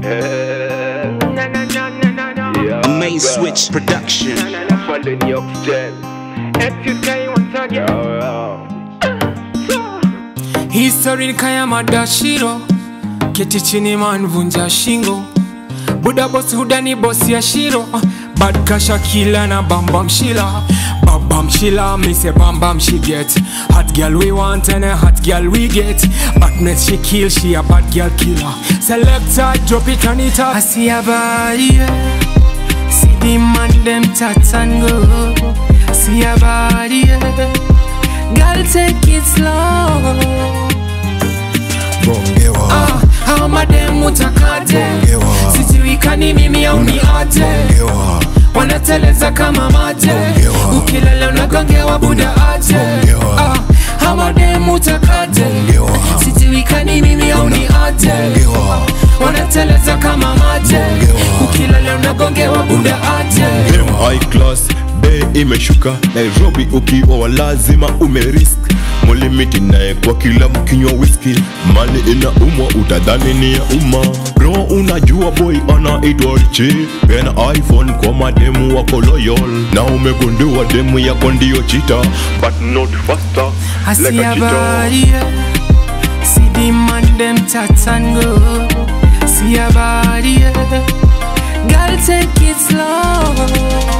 Main Switch Production. Following your step. Exercise once again. History kaya madashiro keti chini man vunja shingo buda boss hudani boss ya shiro bad kasha kila na bam bam shila bam bam shila me say bam bam she get hot girl we want and a hot girl we get badness she kill she a bad girl killer selector drop it on it up I see a body yeah. see the man them tats and go see a body yeah. girl take it slow bongewa Ah, hao mademu takate Bongewa. sijui kani mimi au ni aje bongewa wanateleza kama mate Bongewa. ukilala unagongewa buda aje Bongewa. Ah, hao mademu takate Bongewa. sijui kani mimi au ni aje Bongewa. wanateleza kama mate Bongewa. ukilala unagongewa buda aje Dem high class bei imeshuka nairobi ukiwa wa lazima umerisk mulimiti naye kwa kila mkinywa whisky mali ina umwa utadhani ni ya umma bro unajua boy anaitwa richi pena iphone kwa mademu wako loyal na umegundua demu yako ndiyo chita but not faster I like see a a cheetah body, yeah. see the man them tats and go. See a body, yeah. girl take it slow.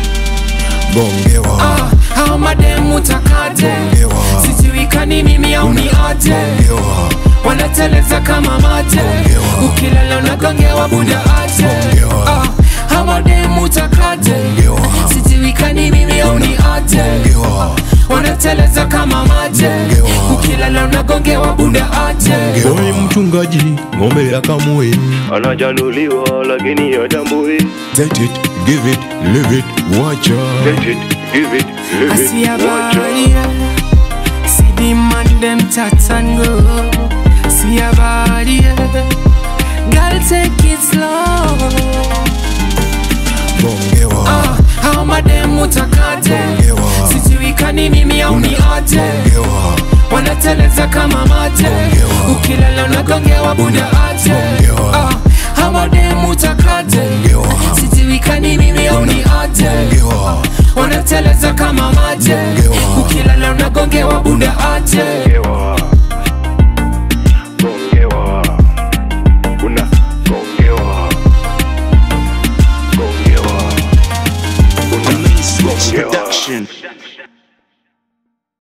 bongewa Ah, hao mademu takate, Bongewa. sijui kani mimi au ni aje, bongewa wanateleza kama mate, Bongewa. ukilala unagongewa buda aje. Bongewa. Ah, hao mademu takate, Bongewa. sijui kani mimi au ni aje, bongewa wanateleza kama mate, Bongewa. ukilala unagongewa buda aje. boy mchungaji ng'ombe ya kamui anajanuliwa lakini atambui Take it, give it, live it, wacha Take it, give it, I live see a it, wacha body, yeah. see the man them tats and go. See a body, yeah. girl take it slow. bongewa Ah, hao mademu takate, Bongewa. sijui kani mimi au ni aje, bongewa wanateleza kama mate, Bongewa. ukilala unagongewa buda aje. Bongewa. Ah, hao mademu takate, Bongewa. sijui kani mimi au ni aje, bongewa wanateleza kama maje, Bongewa. ukilala unagongewa buda aje.